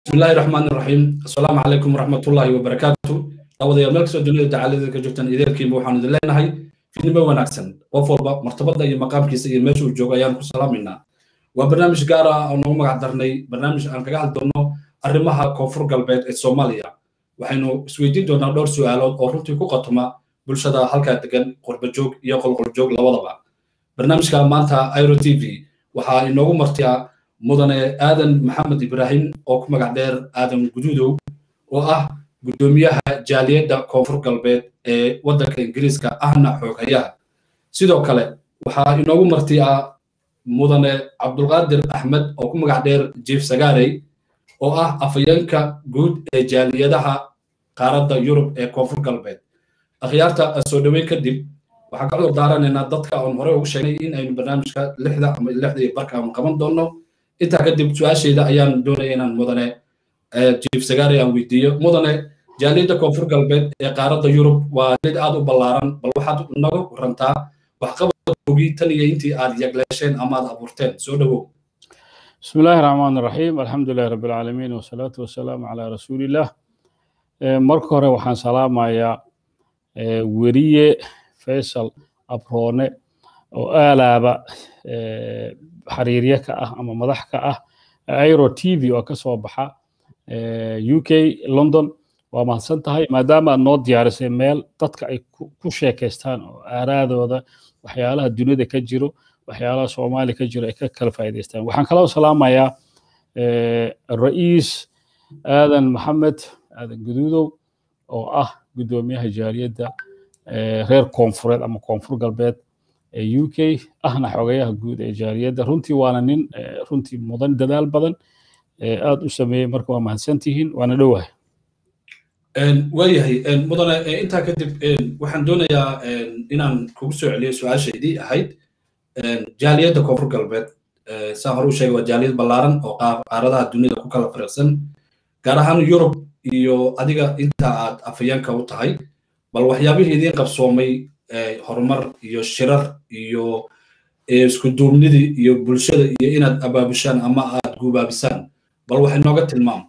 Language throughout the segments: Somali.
bismillahi raxmaan raxiim asalaamu calaykum waraxmatullaahi wabarakaatu daawadayaal meel kastoo dunida dacalada ka joogtaan ideerkiinba waxaanu idin leenahay fiidnimo wanaagsan qof walba martabada iyo maqaamkiisa iyo meesha uu joogo ayaan ku salaamaynaa waa barnaamij gaar ah oo noogu magac darnay barnaamij aan kaga hadli doonno arrimaha koonfur galbeed ee soomaaliya waxaynu isweydiin doonaa dhowr su'aalood oo runtii ku qatuma bulshada halkaa degan qurbajoog iyo qolqoljoog labadaba barnaamijka maanta iro t v waxaa inoogu martiya mudane aadan maxamed ibraahim oo ku magac dheer aadan guduudow oo ah guddoomiyaha jaaliyadda koonfur galbeed ee waddanka ingiriiska ahna xooghayaha sidoo kale waxaa inoogu martiya mudane cabdulqaadir axmed oo ku magac dheer jief sagaarey oo ah afayeenka guud ee jaaliyadaha qaaradda yurub ee koonfur galbeed akhyaarta soo dhoweyn kadib waxaan ka cudur daaranaynaa dadka oon horey ugu sheegnay in aynu barnaamijka lixda ama lixda iyo barka aanu qaban doonno intaa kadib su-aashayda ayaan doonaya inaan mudane jief sagaari aan weydiiyo mudane jaaliyadda koonfur galbeed ee qaaradda yurub waa jaaliyad aad u ballaaran bal waxaad naga warantaa waxqabadkoogii tan iyo intii aad yagleesheen ama aad abuurteen soo dhowow بسم الله الرحمن الرحيم الحمد لله رب العالمين والصلاة والسلام على رسول الله marka hore waxaan salaamayaa weriye faysal abroone oo aalaaba xiriirye ka ah ama madax ka ah airo t v oo ka soo baxa u k london waa mahadsan tahay maadaama aad noo diyaarisay meel dadka ay ku sheekaystaan oo aaraadooda waxyaalaha dunida ka jiro waxyaalaha soomaaliya ka jiro ay ka kala faa'iidaystaan waxaan kaloo salaamayaa ra'iis aadan maxamed aadan guduudow oo ah guddoomiyaha jaaliyadda reer koonfureed ama koonfur galbeed ee u k ahna xogayaha guud ee jaaliyadda runtii waana nin runtii mudan dadaal badan aad u sameeyey marka waa mahadsantihiin waana dhowahay waayahay mudane intaa kadib waxaan doonayaa inaan kugu soo celiyo su-aashaydii ahayd jaaliyadda koonfur galbeed saa hore u sheegay waa jaaliyad ballaaran oo qaaradaha dunida ku kala fariiqsan gaar ahaan yurub iyo adiga inta aad afayeenka u tahay bal waxyaabihii idiin qabsoomay horumar iyo shirar iyo isku duubnidii iyo bulshada iyo inaad abaabushaan ama aad guubaabisaan bal wax inooga tilmaam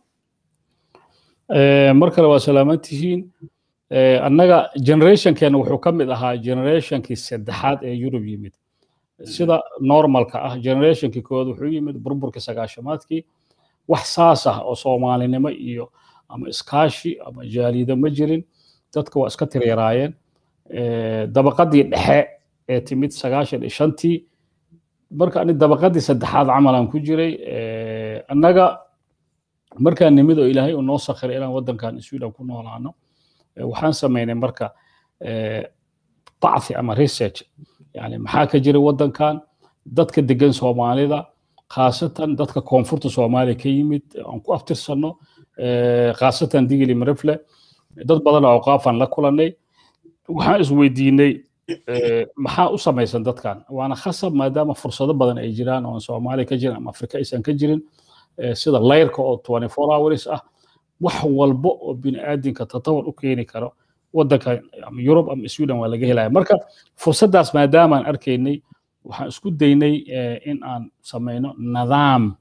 mar kale waa salaamantihiin annaga generationkeena wuxuu ka mid ahaa generationkii saddexaad ee yurub yimid sida normalka ah generationkii kood wuxuu yimid burburkii sagaashamaadkii wax saas ah oo soomaalinimo iyo ama iskaashi ama jaalido ma jirin dadka waa iska tiryaraayeen dabaqadii dhexe ee timid sagaashan iyo shantii marka ani dabaqadii saddexaad camalan ku jiray annaga markaan nimid oo ilaahay uu noo sakhiray inaan waddankan sweden ku noolaano waxaan samaynay marka bacthi ama research yani maxaa ka jira waddankan dadka degan soomaalida khaasatan dadka koonfurta soomaaliya ka yimid aan ku aftirsanno khaasatan digili marifle dad badan oo awqaafaan la kulannay waxaan isweydiinay maxaa u samaysan dadkan waana khasab maadaama fursado badan ay jiraan oo soomaaliya ka jirin ama afrika aysan ka jirin sida layrka oo twenty four hours ah wax walba oo bini'aadinka tatawar u keeni karo waddanka ama yurub ama sweden waa laga helaya marka fursaddaas maadaamaan arkaynay waxaan isku daynay in aan samayno nidaam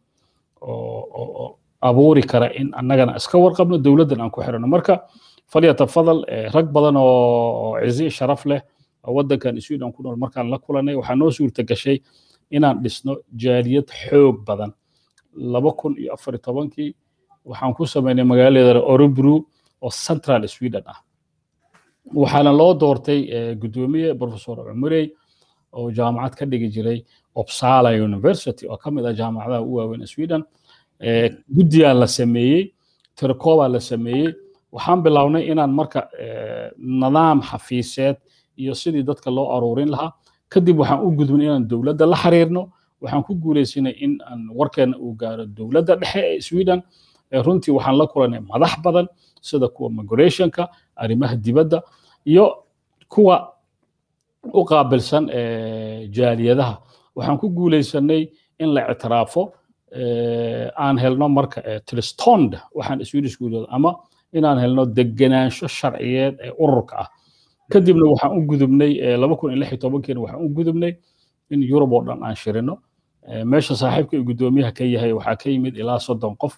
oo abuuri kara in annagana iska warqabno dowladdan aan ku xirano marka falyatafadal rag badan oo cizi sharaf leh oo waddankan sweden ku nool markaan la kulanay waxaa noo suurta gashay inaan dhisno jaaliyad xoog badan laba kun iyo afar iyo tobankii waxaan ku samaynay magaaladeeda orobru oo central sweden ah waxaana loo doortay guddoomiye professor cumarey oo jaamacad ka dhigi jiray opsala university oo ka mid ah jaamacadaha u waaweyn sweden guddiyaa la sameeyey tirkoobaa la sameeyey waxaan bilownay inaan marka nidaam xafiiseed iyo sidii dadka loo aruurin lahaa kadib waxaan u gudbin inaan dowladda la xiriirno waxaan ku guulaysanay in aan warkeena uu gaaro dowladda dhexe ee sweden runtii waxaan la kulanay madax badan sida kuwa migrationka arrimaha dibadda iyo kuwa u qaabilsan jaaliyadaha waxaan ku guulaysanay in la ictiraafo aan helno marka tristond waxaan swedishku yidhahdo ama inaan helno degenaansho sharciyeed ee ururka ah kadibna waxaan u gudubnay laba kun iyo lix iyo tobankiina waxaan u gudubnay in yurub oo dhan aan shirino meesha saaxiibka iyo guddoomiyaha ka yahay waxaa ka yimid ilaa soddon qof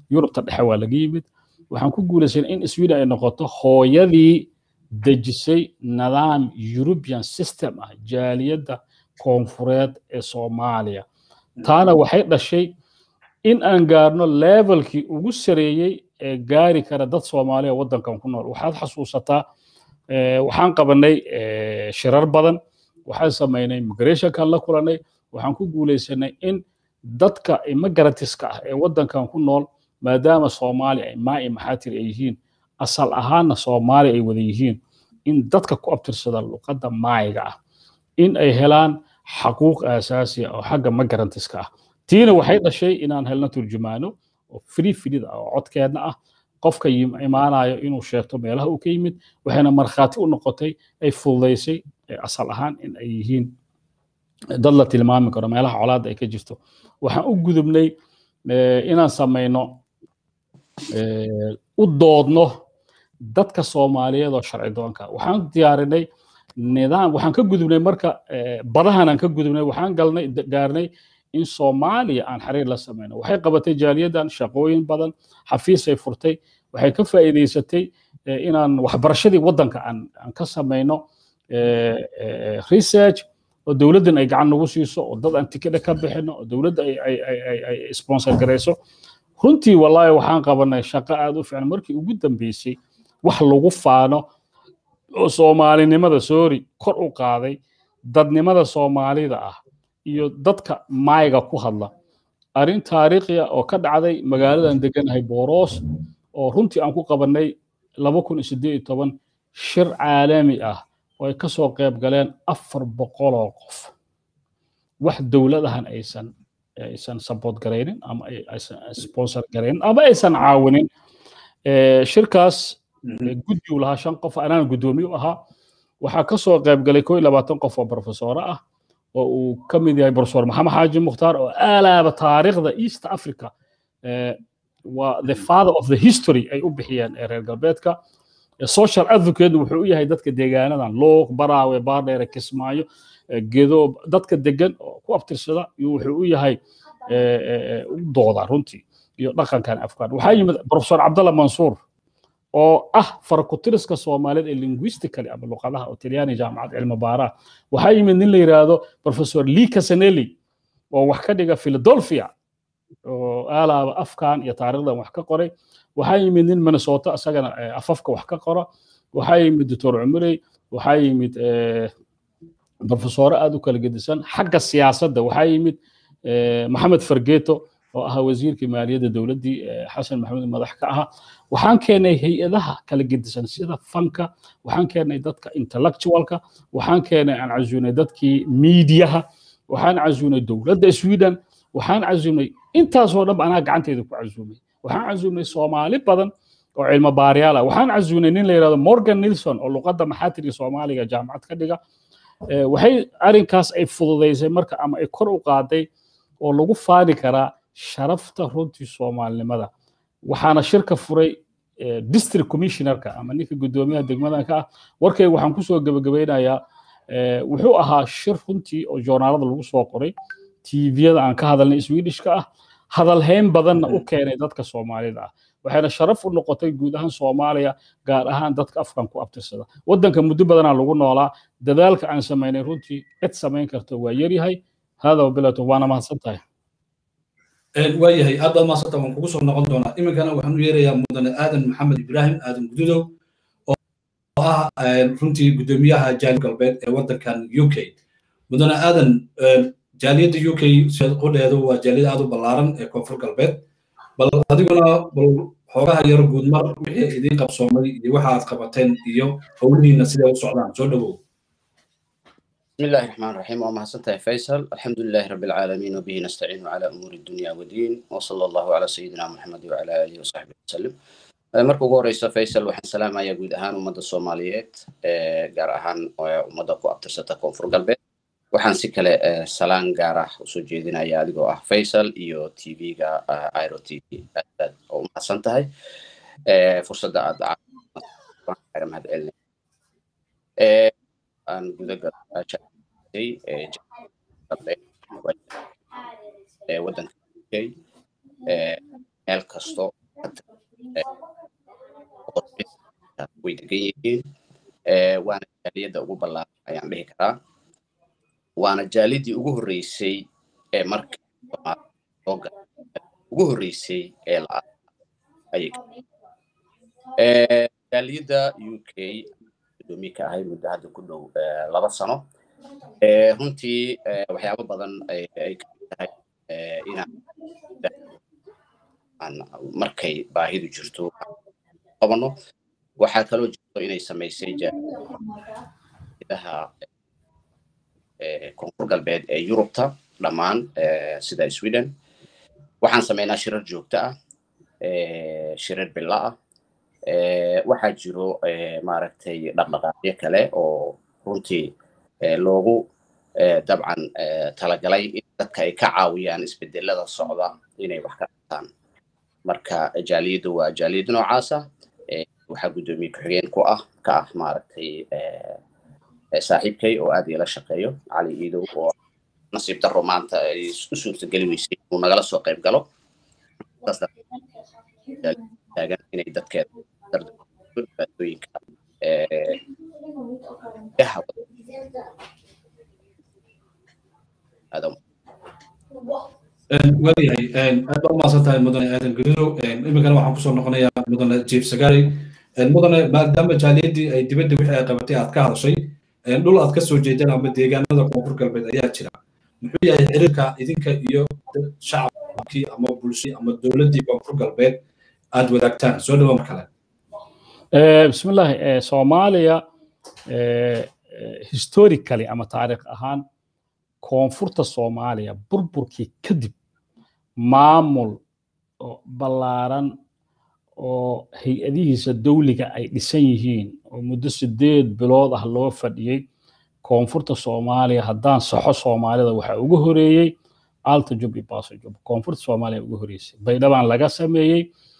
yurubta dhexe waa laga yimid waxaan ku guulaysanay in sweden ay noqoto hooyadii dejisay nidaam european system ah jaaliyadda koonfureed ee soomaaliya taana waxay dhashay in aan gaarno levelkii ugu sareeyey ee gaari kara dad soomaaliya waddankan ku nool waxaad xasuusataa waxaan qabanay shirar badan waxaan samaynay migrationkan la kulanay waxaan ku guulaysanay in dadka immigrantska ah ee waddankan ku nool maadaama soomaali ay maa'i maxaatir ay yihiin asal ahaanna soomaali ay wada yihiin in dadka ku abtirsada luqadda maayiga ah in ay helaan xaquuq aasaasiya oo xagga migrantiska ah tiina waxay dhashay inaan helno turjumaano oo free filida ah oo codkeedna ah qofka imaanayo inuu sheegto meelaha uu ka yimid waxayna markhaati u noqotay ay fududaysay asal ahaan in ay yihiin dad la tilmaami karo meelaha colaadda ay ka jirto waxaan u gudubnay inaan samayno u doodno dadka soomaaliyeed oo sharci doonka waxaan diyaarinay nidaam waxaan ka gudubnay marka badahan aan ka gudubnay waxaan galnay gaarnay in soomaaliya aan xiriir la samayno waxay qabatay jaaliyaddan shaqooyin badan xafiisay furtay waxay ka faa'iidaysatay inaan waxbarashadii waddanka aan ka samayno research oo dowladdan ay gacan nagu siiso oo dad aan tikidha ka bixino oo dowladda ay sponsor garayso runtii wallaahi waxaan qabanay shaqo aad u fiican markii ugu dambeysay wax lagu faano oo soomaalinimada soori kor u qaaday dadnimada soomaalida ah iyo dadka maayga ku hadla arrin taariikhi ah oo ka dhacday magaaladan deganahay booroos oo runtii aan ku qabannay laba kun iyo siddeed iyo toban shir caalami ah oo ay ka soo qayb galeen afar boqoloo qof wax dowladahan aysan aysan support garaynin ama aysan sponsor garaynin ama aysan caawinin shirkaas guddigu lahaa shan qof anaan guddoomiye u ahaa waxaa ka soo qayb galay koo iyo labaatan qof oo profesoro ah oo uu ka mid yahay profesor maxamed xaaji mukhtaar oo aalaaba taariikhda east africa waa the father of the history ay u bixiyeen ee reer galbeedka social advocate wuxuu u yahay dadka deegaanadan luuq baraawe baardheere kismaayo gedo dadka degan oo ku abtirsada wuxuu u yahay u dooda runtii iyo dhaqankan afkaan waxaa yimid profesor cabdalla mansuur oo ah farakutiriska soomaaliyeed ee linguistically ama luqadaha oo talyaani jaamacad cilmi baaraha waxaa yimid nin la yidhaahdo professor lee casanelli oo wax ka dhiga philadelphia oo aalaaba afkan iyo taariikhdan wax ka qoray waxaa yimid nin minnesota isagana afafka wax ka qora waxaa yimid doctor cumarey waxaa yimid profesoro aad u kala gedisan xagga siyaasadda waxaa yimid maxamed fargeto oo ahaa wasiirkii maaliyadda dowladdii xasan maxamuud madax ka ahaa waxaan keenay hay-adaha kala gedisan sida fanka waxaan keenay dadka intellectualka waxaan keenay aan casuunay dadkii miidiyaha waxaan casuunay dowladda sweden waxaan casuumay intaasoo dhan anaa gacanteeda ku casuumay waxaan casuumay soomaali badan oo cilmo baaryaal ah waxaan casuumay nin la yidhahdo morgan nilson oo luqadda maxaatirka soomaaliga jaamacad ka dhiga waxay arrinkaas ay fududaysay marka ama ay kor u qaaday oo lagu faani karaa sharafta runtii soomaalinimada waxaana shirka furay district commissionerka ama ninka guddoomiyaha degmadanka ah warkayga waxaan kusoo gebagabaynayaa wuxuu ahaa shir runtii oo joornaalada lagu soo qoray tviyada aan ka hadalnay swedishka ah hadalhayn badanna u keenay dadka soomaalida ah waxayna sharaf u noqotay guud ahaan soomaaliya gaar ahaan dadka afkan ku abtirsada waddanka muddo badanaa lagu noolaa dadaalka aan samaynay runtii cid samayn karto waa yaryahay hada wabilato waana mahadsan tahay waayahay aad baad mahadsanta waan kugu soo noqon doonaa iminkana waxaan u yeerayaa mudane aadan maxamed ibraahim aadan gududow oo ah runtii guddoomiyaha jaali galbeed ee waddankan u k mudane aadan jaaliyadda u k qudheedu waa jaaliyad aad u ballaaran ee koonfur galbeed bal adiguna bal xoogaha yar guudmar wixii idiin qabsoomay iyo waxa aad qabateen iyo howlihiina siday u socdaan soo dhowow بسم الله الرحمن الرحيم وما سنتهي فيصل الحمد لله رب العالمين وبه نستعين على أمور الدنيا والدين وصلى الله على سيدنا محمد وعلى آله وصحبه وسلم marka ugu horeysa faysal waxaan salaamayaa guud ahaan ummadda soomaaliyeed gaar ahaan ummadda ku abtirsata koonfur galbeed waxaan si kale salaan gaar ah usoo jeedinaya adigoo ah faysal iyo tv-ga iro t v aad oo umahadsan tahay fursadda aad mahad celina aan gudagalay waddanka uk meel kasto way degan yihiin waana jaaliyadda ugu ballaaran ayaan dhihi karaa waana jaalidii ugu horreysay ee marka ugu horreysay ee la ayay jaaliyadda u k gudoomiye ka ahay muddo hadda ku dhow laba sano runtii waxyaabo badan ay ka tahay inaan markay baahidu jirto qabano waxaa kaloo jirto inay samaysay jaaidaha koonfur galbeed ee yurubta dhammaan sida sweden waxaan samaynaa shirar joogto ah shirar bila ah waxaa jiro maaragtay dhaqdhaqaaqyo kale oo runtii loogu dabcan talagalay in dadka ay ka caawiyaan isbedelada socda inay wax ka qabtaan marka jaaliyaddu waa jaaliyad noocaasa waxaa guddoomiye ku-xigeen ku ah ka ah maaragtay saaxiibkay oo aad iila shaqeeyo cali iidow oo nasiib daro maanta ay u suurtageli weysay inuu nagala soo qayb galo taagan inay dadkeeda dhibaatooyinka waayahay aad baa umaasan tahay mudane aadan garidow iminkana waxaan kusoo noqonayaa mudane jief sagari mudane maadaama jaaliyaddii ay dibadda wixii ay qabatay aad ka hadashay dhul aad ka soo jeedeen ama deegaanada koonfur galbeed ayaa jira muxuu yahay xiriirka idinka iyo shacabkii ama bulshii ama dowladdii koonfur galbeed aad wadaagtaan soo dhawa mar kale bismillahi soomaaliya historically ama taariikh ahaan koonfurta soomaaliya burburkii kadib maamul ballaaran oo hay-adihiisa dawliga ay dhisan yihiin oo muddo sideed bilood ah loo fadhiyey koonfurta soomaaliya haddaan saxo soomaalida waxaa ugu horeeyey alta jub iyo baso jub koonfurta soomaaliya ugu horeysay baydhabaan laga sameeyey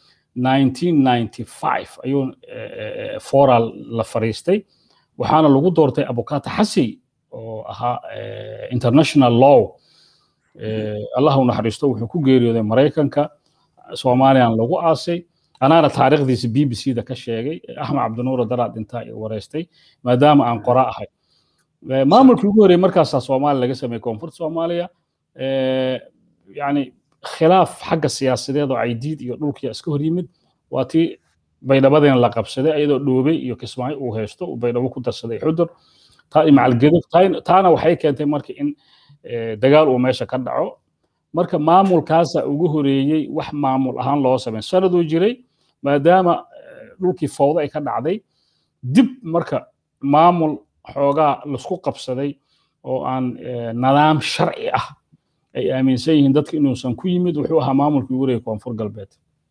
1995 ayuu foral la fariistay waxaana lagu doortay abukata xasi oo ahaa international law allah u naxariisto wuxuu ku geeriyooday maraykanka soomaaliyan lagu aasay anaana taariikhdiisa b b c da ka sheegay axmed cabdinuur daraad intaa i wareystay maadaama aan qora ahay maamulkii ugu horreeyey markaasaa soomaaliya laga sameeyey koonfurta soomaaliya yani khilaaf xagga siyaasadeed oo caydiid iyo dhulkiya iska hor yimid waa tii baydhabadeena la qabsaday ayadoo dhoobey iyo kismaayo uu haysto uu baydhabo ku darsaday xudur macalgedo taana waxay keentay marka in dagaal uu meesha ka dhaco marka maamulkaasa ugu horeeyey wax maamul ahaan loo sameyn sanaduu jiray maadaama dhulkii fowda ay ka dhacday dib marka maamul xoogaa laisku qabsaday oo aan nidaam sharci ah ay aaminsan yihiin dadka inuusan ku yimid wuxuu ahaa maamulkii ugu horeeyey koonfur galbeed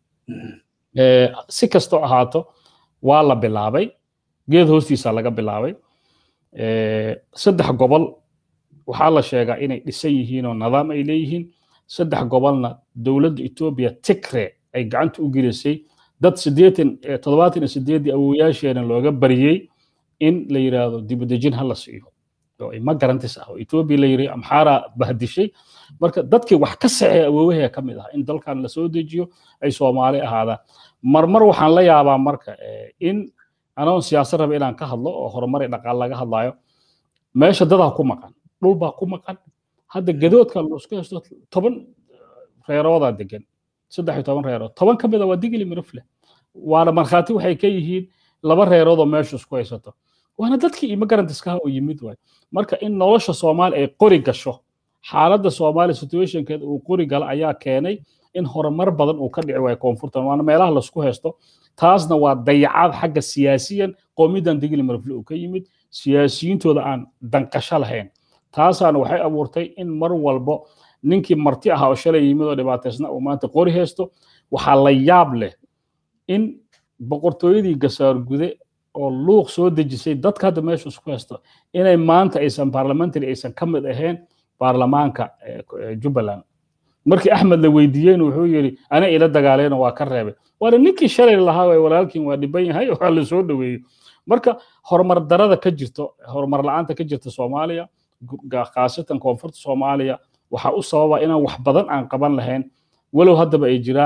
si kastoo ahaato waa la bilaabay geed hoostiisa laga bilaabay saddex gobol waxaa la sheegaa inay dhisan yihiin oo nidaam ay leeyihiin saddex gobolna dowladda etoobiya tigre ay gacanta u gelisay dad sideetan toddobaatan iyo sideeddii awowayaasheena looga bariyey in la yidhaahdo dibadejin ha la siiyo oo ma garantis ah oo etoobiya la yidhi amxaara bahdishay marka dadkii wax ka saxee awoowahee ka mid ah in dalkan la soo dejiyo ay soomaali ahaadaan marmar waxaan la yaabaa marka in anoon siyaasad raba inaan ka hadlo oo horumar iyo dhaqaal laga hadlayo meesha dadaa ku maqan dhul baa ku maqan hadda gadoodka laisku haysto toban reeroodaa degan saddex iyo toban reerood toban ka mida waa digili mirifle waana markhaati waxay ka yihiin laba reerood oo meesha isku haysato waana dadkii immigrantskaha oo yimid waay marka in nolosha soomaali ay qori gasho xaaladda soomaali situationkeeda uu qori gala ayaa keenay in horumar badan uu ka dhici waayo koonfurtan waana meelaha laisku haysto taasna waa dayacaad xagga siyaasiyan qowmiyadan digili mirifle uu ka yimid siyaasiyiintooda aan danqasho lahayn taasaana waxay abuurtay in mar walbo ninkii marti ahaa oo shalay yimid oo dhibaataysna uu maanta qori haysto waxaa la yaab leh in boqortooyadii gasaargude oo luuq soo dejisay dadka hadda meesha isku haysto inay maanta aysan parliamentary aysan ka mid ahayn baarlamaanka jubbaland markii axmed la weydiiyeyna wuxuu yidhi ana ila dagaaleyna waa ka reebay waana ninkii shalay lahaa waay walaalkiin waa dhiban yahay waa la soo dhoweeyey marka horumar darada ka jirto horumar la-aanta ka jirta soomaaliya khaasatan koonfurta soomaaliya waxaa u sababa inaan wax badan aan qaban lahayn walow haddaba ay jiraan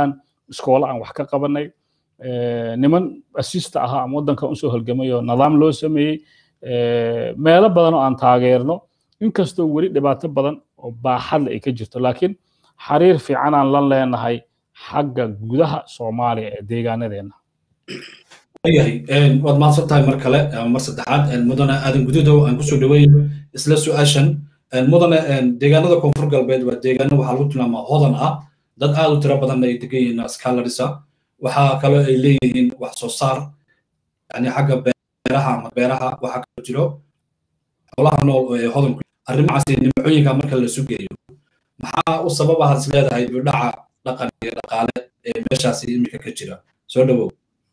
iskoolo aan wax ka qabanay niman assista ahaa ama waddanka usoo halgamay oo nidaam loo sameeyey meelo badan oo aan taageerno inkastoo weli dhibaato badan oo baaxadle ay ka jirto laakiin xiriir fiican aan la leenahay xagga gudaha soomaaliya ee deegaanadeenna yahay waad mahadsan tahay mar kale mar saddexaad mudane aadan gududow aan kusoo dhaweeyo isla su-aashan mudane deegaanada koonfur galbeed waa deegaano waxaa lagu tilmaamaa hodan ah dad aad u tiro badan ay degan yihiin scalarisa waxaa kaloo ay leeyihiin wax soo saar yani xagga beeraha ama beeraha waxaa kaloo jiro xoolaha nool ee hodanku arrimahaasi nimcooyinka marka la sugeeyo maxaa u sababahaad is leedahay bidhaca dhaqan iyo dhaqaale ee meeshaasi iminka ka jira soo dhawow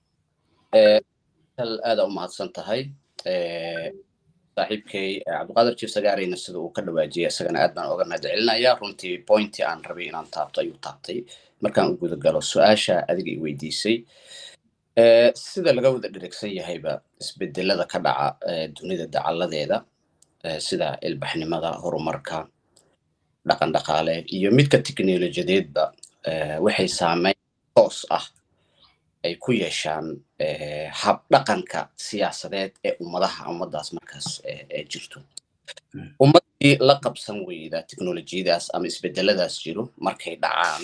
aada u mahadsan tahay saaxiibkay cabdiqaadir jiif sagaarayna sida uu ka dhawaajiyay isagana aad baan oga mahad celinaya runtii pointi aan rabay inaan taabto ayuu taabtay markaan u guda galo su-aasha adiga i weydiisay sida laga wada dherigsan yahayba isbedelada ka dhaca dunida dacalladeeda sida ilbaxnimada horumarka dhaqan dhaqaale iyo midka teknolojiyadeedba waxay saameyn toos ah ay ku yeeshaan habdhaqanka siyaasadeed ee ummadaha ummadaas markaas jirto ummaddii la qabsan weyda teknolojiyadaas ama isbedeladaas jiro markay dhacaan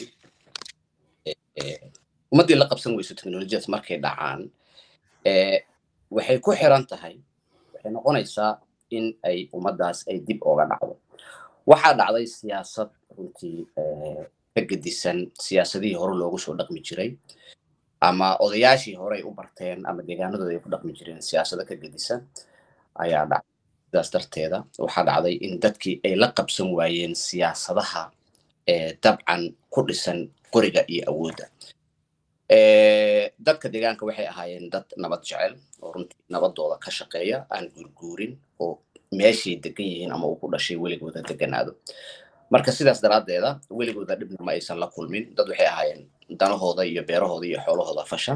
ummaddii la qabsan weyso teknolojiyadaas markay dhacaan waxay ku xiran tahay waxay noqonaysaa in ay ummaddaas ay dib oga dhacdo waxaa dhacday siyaasad runtii ka gedisan siyaasadihii hore loogu soo dhaqmi jiray ama odayaashii hore ay u barteen ama deegaanadooda ay ku dhaqmi jireen siyaasado ka gedisan ayaa dhacday sidaas darteeda waxaa dhacday in dadkii ay la qabsan waayeen siyaasadaha dabcan ku dhisan qoriga iyo awoodda dadka deegaanka waxay ahaayeen dad nabad jecel oo runtii nabadooda ka shaqeeya aan guurguurin oo meeshay degan yihiin ama uu ku dhashay weligooda deganaado marka sidaas daraaddeeda weligooda dhibna ma aysan la kulmin dad waxay ahaayeen danahooda iyo beerahooda iyo xoolahooda fasha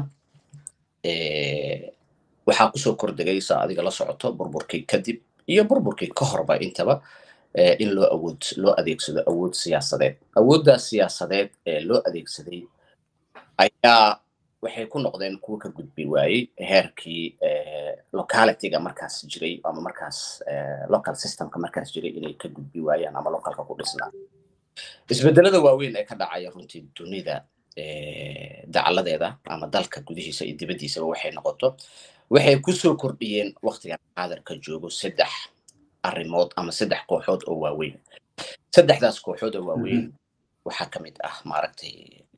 waxaa kusoo kordegay saa adiga la socoto burburkii kadib iyo burburkii ka horba intaba in loo awood loo adeegsado awood siyaasadeed awooddaas siyaasadeed ee loo adeegsaday ayaa waxay ku noqdeen kuwa ka gudbi waayey heerkii localityga markaas jiray ama markaas local systemka markaas jiray inay ka gudbi waayaan ama localka ku dhisnaa isbedelada waaweyn ee ka dhacaya runtii dunida dacaladeeda ama dalka gudihiisa iyo dibaddiisaba waxay noqoto waxay kusoo kordhiyeen waktigan qaadarka joogo saddex arrimood ama saddex kooxood oo waaweyn saddexdaas kooxood oo waaweyn waxaa ka mid ah maaragtay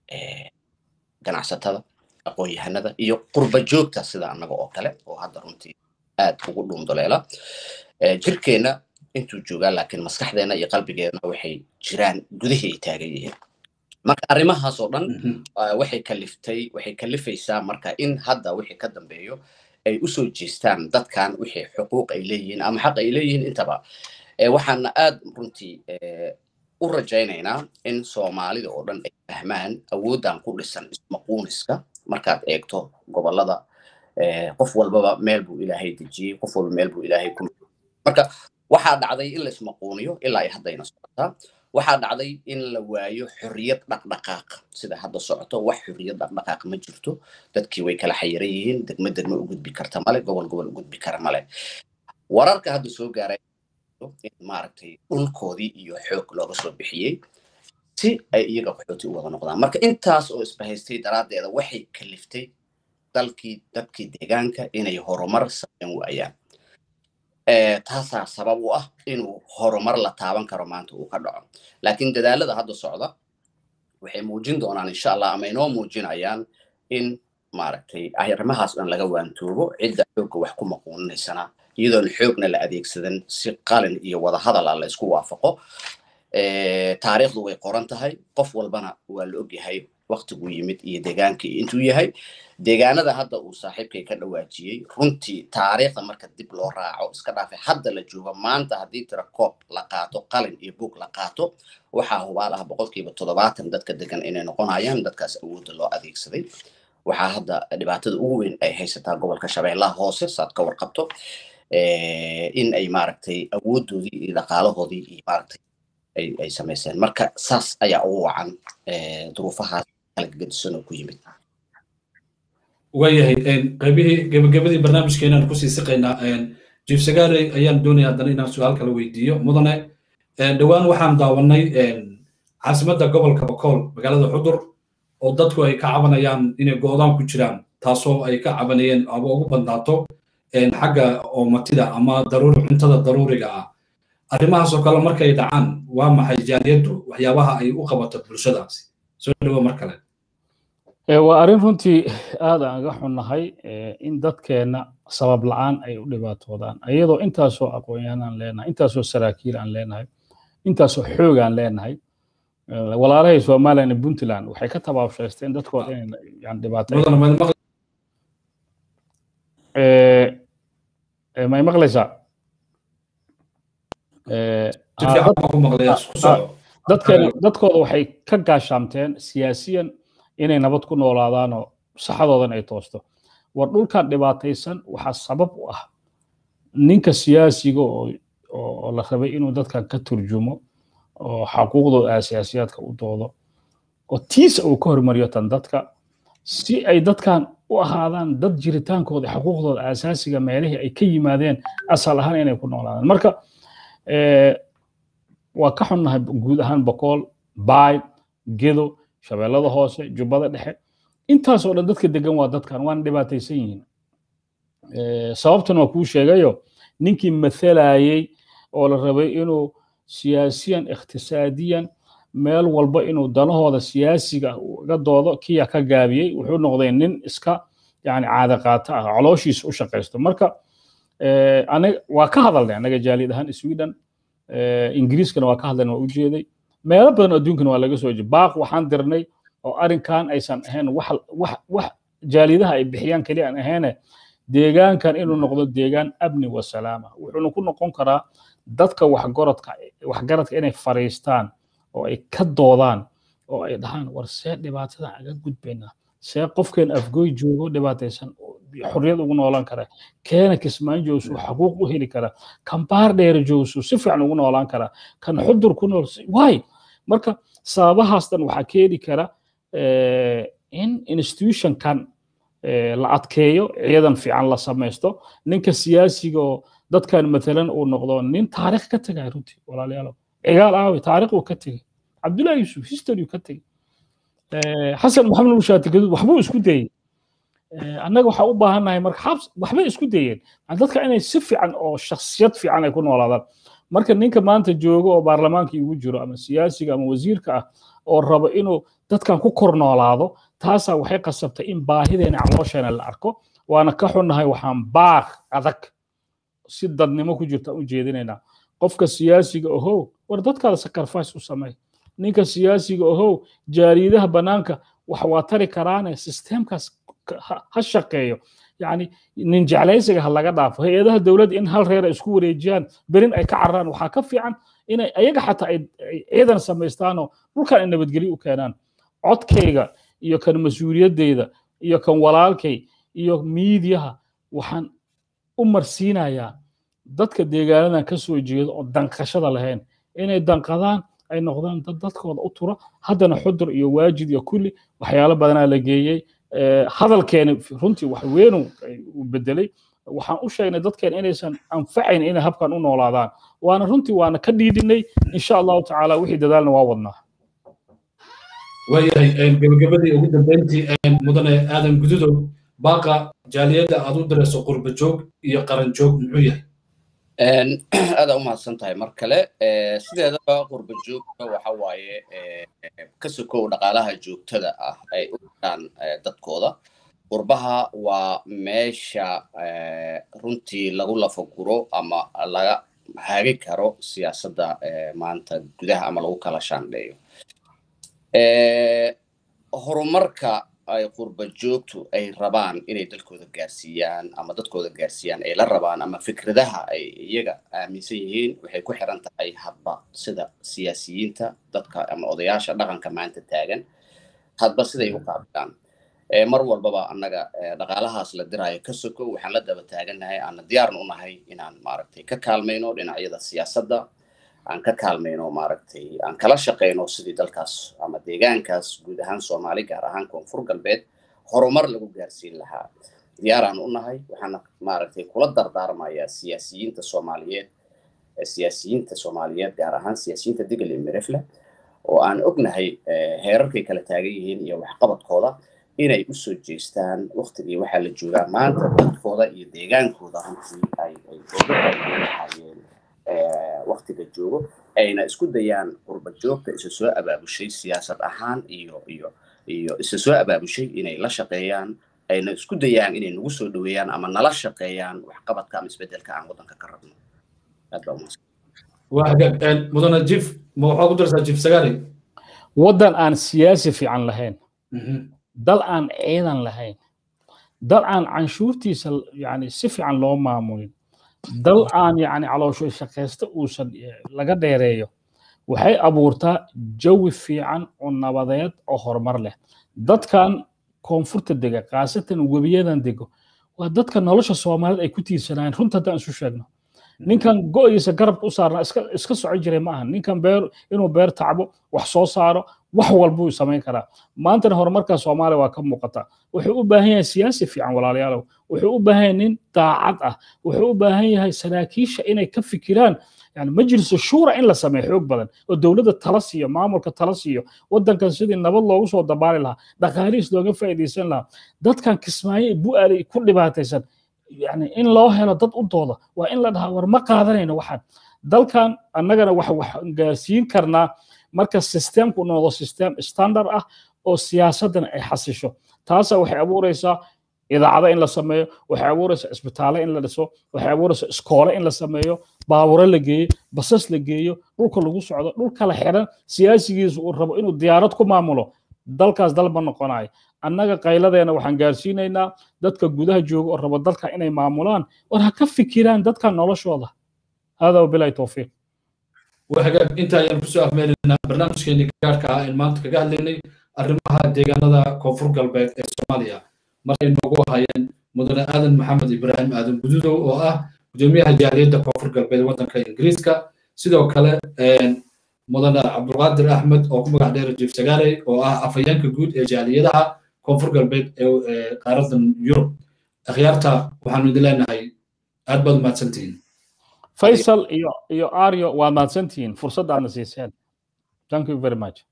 ganacsatada aqoon-yahanada iyo qurba joogta sida annaga oo kale oo hadda runtii aad ugu dhuundoleela jirkeenna intuu joogaa laakiin maskaxdeenna iyo qalbigeedna waxay jiraan gudihii ay taagan yihiin marka arrimahaas oo dhan waxay kaliftay waxay kalifaysaa marka in hadda wixii ka dambeeyo ay usoo jeestaan dadkan wixii xuquuq ay leeyihiin ama xaq ay leeyihiin intaba waxaana aad runtii u rajaynaynaa in soomaalida oo dhan ay fahmaan awooddan ku dhisan ismaquuniska markaad eegto gobolada qof walbaba meel buu ilaahay dejiyey qof walba meel buu ilaahay ku marka waxaa dhacday in la ismaquuniyo ilaa ay haddayna socotaa waxaa dhacday in la waayo xorriyad dhaqdhaqaaq sida hadda socoto wax xorriyad dhaqdhaqaaq ma jirto dadkii way kala xayiran yihiin degmo degmo u gudbi karta male gobol gobol u gudbi kara male wararka hadda soo gaaray in maaragtay dhulkoodii iyo xoog looga soo bixiyey si ay iyaga qaxooti u wada noqdaan marka intaas oo isbahaystay daraaddeeda waxay kaliftay dalkii dadkii deegaanka inay horumar sameyn waayaan taasaa sabab u ah inuu horumar la taaban karo maanta uu ka dhaco laakiin dadaalada hadda socda waxay muujin doonaan insha allah ama inoo muujinayaan in maaragtay arrimahaas dhan laga waantoobo cidda xoogga wax ku maquuninaysana iyadoon xoogna la adeegsadan si qalin iyo wadahadal ah la isku waafaqo taariikhdu way qoran tahay qof walbana waa la ogyahay waktiguu yimid iyo deegaankii intuu yahay deegaanada hadda uu saaxiibkay ka dhawaajiyey runtii taariikhda marka dib loo raaco iska dhaafay hadda la joogo maanta haddii tira koob la qaato qalin iyo buug la qaato waxaa hubaal ah boqolkiiba toddobaatan dadka degan inay noqonayaan dadkaas awoodda loo adeegsaday waxaa hadda dhibaatada ugu weyn ay haysataa gobolka shabeellaha hoose saad ka warqabto in ay maaragtay awooddoodii iyo dhaqaalahoodii iyo maaragtay ay samayseen marka saas ayaa ugu wacan duruufahaas kala gedisan oo ku yimid waayahay qaybihii gebagabadii barnaamijkeenaan kusii siqaynaa jief sagaarey ayaan doonaya haddana inaan su-aal kala weydiiyo mudane dhowaan waxaan daawanay caasimadda gobolka bakool magaalada xudur oo dadku ay ka cabanayaan inay go'daan ku jiraan taasoo ay ka cabanayeen aba ugu bandaato xagga oomatida ama daruuri cuntada daruuriga ah arrimahaasoo kale markay dhacaan waa maxay jaaliyaddu waxyaabaha ay u qabato bulshadaasi soo dhawo mar kale waa arrin runtii aad aan ga xunnahay in dadkeenna sabab la'aan ay u dhibaatoodaan iyadoo intaasoo aqoon-yahan aan leenahay intaasoo saraakiil aan leenahay intaasoo xoog aan leenahay walaalahay somalilan iyo puntland waxay ka tabaabshaysteen dadkooda inay dhibaato may maqlaysaa dadkooda waxay ka gaashaamteen siyaasiyan inay nabad ku noolaadaanoo saxadoodan ay toosto war dhulkan dhibaataysan waxaa sabab u ah ninka siyaasiga oo la rabay inuu dadkan ka turjumo oo xaquuqdooda aasiyaasiyaadka u doodo oo tiisa uu ka hormariyo tan dadka si ay dadkan u ahaadaan dad jiritaankooda xaquuqdooda aasaasiga meelihii ay ka yimaadeen asal ahaan inay ku noolaadaan marka waa ka xunnahay guud ahaan bokool baay gedo shabeellada hoose jubbada dhexe intaasoo dhan dadka degan waa dadkan waana dhibaataysan yihiin sababtuna waa kuu sheegayo ninkii mathalayey oo la rabay inuu siyaasiyan ikhtisaadiyan meel walba inuu danahooda siyaasiga uga doodo kiya ka gaabiyey wuxuu noqday nin iska yani caada qaata ah calooshiisa u shaqaysto marka waa ka hadalnay anaga jaaliyad ahaan sweden ingiriiskana waa ka hadlayna waa u jeeday meelo badan adduunkana waa laga soo jeeda baaq waxaan dirnay oo arrinkan aysan ahayn wax wax wax jaaliyadaha ay bixiyaan keliya aan ahayn deegaankan inuu noqdo deegaan amni wa salaama wuxuuna ku noqon karaa dadka waxgoradka waxgaradka inay fariistaan oo ay ka doodaan oo ay dhahaan war see dhibaatada aga gudbaynaa see qofkeen afgoy joogo dhibaataysan xorriyad ugu noolaan kara keena kismaan joogsu xaquuq u heli kara kan baar dheere joogsu si fiican ugu noolaan kara kan xudur ku nool waay marka sababahaas dhan waxaa keeni kara in institutionkan la adkeeyo ciidan fiican la samaysto ninka siyaasiga oo dadkan matalan uu noqdo nin taarikh ka tegay runtii walaalayaalow cigaal aawe taarikh uu ka tegey cabdullahi yusuf history ka tegey xasan maxamed mushaati gaduud waxbuu isku dayey annaga waxaa u baahannahay marka xabs waxbay isku dayeen dadka inay si fiican oo shakhsiyad fiican ay ku noolaadaan marka ninka maanta jooga oo baarlamaanka igu jiro ama siyaasiga ama wasiirka ah oo rabo inuu dadkan ku kor noolaado taasaa waxay qasabtay in baahideena caloosheenna la arko waana ka xunnahay waxaan baaq adag si dadnimo ku jirta u jeedinaynaa qofka siyaasiga ohow war dadkaada sacrifice u samey ninka siyaasiga ohow jaariyadaha bannaanka wax waa tari karaane systemkaas ha shaqeeyo yani nin jeclaysiga ha laga dhaafo hay-adaha dowladda in hal reer ay isku wareejiyaan berin ay ka cararaan waxaa ka fiican inay ayaga xataa ay ciidan samaystaanoo dhulkan ay nabadgelyo u keenaan codkayga iyo kan mas-uuliyaddayda iyo kan walaalkay iyo miidiyaha waxaan u marsiinayaa dadka deegaanadan ka soo jeedo oo danqashada lahayn inay danqadaan ay noqdaan dad dadkooda u tura haddana xudur iyo waajid iyo kulli waxyaalo badanaa la geeyey hadalkeeni runtii wax weenu uu bedelay waxaan u sheegnay dadkeen inaysan anfacayn inay habkan u noolaadaan waana runtii waana ka dhiidhinay insha allahu tacaala wixii dadaalna waa wadnaa waayahay gebagabadii ugu dambeyntii mudane aadan gududow baaqa jaaliyadda aad u dirayso qurba joog iyo qaran joog muxuu yahay aada u mahadsan tahay mar kale sideedaba qurba joogta waxa waaye ka sokow dhaqaalaha joogtada ah ay u dhiraan dadkooda qurbaha waa meesha runtii lagu lafaguro ama laga hagi karo siyaasadda maanta gudaha ama lagu kala shaandheeyo horumarka ay qurba joogtu ay rabaan inay dalkooda gaarsiiyaan ama dadkooda gaarsiiyaan ay la rabaan ama fikradaha ay iyaga aaminsan yihiin waxay ku xiran tahay hadba sida siyaasiyiinta dadka ama odayaasha dhaqanka maanta taagan hadba siday u qaabilaan mar walbaba annaga dhaqaalahaas la diraayo ka soko waxaan la daba taagannahay aana diyaarna u nahay inaan maaragtay ka kaalmayno dhinacyada siyaasadda aan ka kaalmayno maaragtay aan kala shaqayno sidii dalkaas ama deegaankaas guud ahaan soomaali gaar ahaan koonfur galbeed horumar lagu gaarsiin lahaa diyaaraan u nahay waxaana maaragtay kula dardaarmayaa siyaasiyiinta soomaaliyeed siyaasiyiinta soomaaliyeed gaar ahaan siyaasiyiinta digil iyo mirifle oo aan ognahay heerarkay kala taagan yihiin iyo waxqabadkooda inay u soo jeestaan waktigii waxaa la joogaa maanta dadkooda iyo deegaankooda runtii ay ay uga faa'iideyn lahaayeen waktiga joogo ayna isku dayaan qurba joogta isa soo abaabushay siyaasad ahaan iyo iyo iyo isa soo abaabushay inay la shaqeeyaan ayna isku dayaan inay nagu soo dhaweeyaan ama nala shaqeeyaan waxqabadka ama isbedelka aan waddanka ka rabno aad baa umahadsan waa hagaag mudane jif ma waxaa ku darsaa jif sagaari waddan aan siyaasi fiican lahayn dal aan ciidan lahayn dal aan canshuurtiisa yani si fiican loo maamulin dal aan yani caloosho shaqaysta uusan laga dheereeyo waxay abuurtaa jawi fiican oo nabadeed oo horumar leh dadkan koonfurta dega khaasatan webiyadan dego waa dadka nolosha soomaaliyeed ay ku tiirsanayeen runta haddaan isu sheegno ninkan go'diisa garabka u saarnaa iska iska soco jiray ma aha ninkan beer inuu beer tacbo wax soo saaro wax walbuu samayn karaa maantana horumarka soomaaliya waa ka muuqata wuxuu u baahan yahay siyaasi fiican walaalayaalow wuxuu u baahan yahay nin daacad ah wuxuu u baahan yahay saraakiisha inay ka fikiraan yani majlisu shuura in la sameeyo xoog badan oo dowladda tala siiyo maamulka tala siiyo waddankan sidii nabad loogu soo dabaali lahaa dhaqaalihiis looga faa'iidaysan lahaa dadkan kismaayo bu'aalay ku dhibaataysan yani in loo helo dad u dooda waa in la dhahaa war ma qaadanayno waxaan dalkan annagana wax wax gaarsiin karnaa marka systemku noqdo system standard ah oo siyaasadana ay xasisho taasa waxay abuureysaa idaacada in la sameeyo waxay abuureysaa isbitaale in la dhiso waxay abuureysaa iskoole in la sameeyo baaburo la geeyo basas la geeyo dhulka lagu socdo dhul kala xiran siyaasigiisu uu rabo inuu diyaarad ku maamulo dalkaas dalba noqonayo annaga qayladeena waxaan gaarsiinaynaa dadka gudaha jooga oo rabo dalka inay maamulaan war ha ka fikiraan dadka noloshooda hada wabilahi towfiiq وهجاب انت يا مسؤول أمرنا برنامج كيني كاركا إن ما أنت كجهل لني الرمها ديجانا كفر قلبك الصومالية مرة نوجو هاين مدن آدم محمد إبراهيم آدم بدودو وآه جميع جالية كفر قلبك وطن كإنجليزكا سيدو كلا مدن عبد القادر أحمد أو كم قاعد يرجع سجاري وآه أفيان كجود جالية كفر قلبك قارة يوروب أخيارتا وحنود لنا هاي أدبل ما تسنتين faysal iyo iyo aryo waa mahadsantihiin fursaddaadna siiseen thank you very much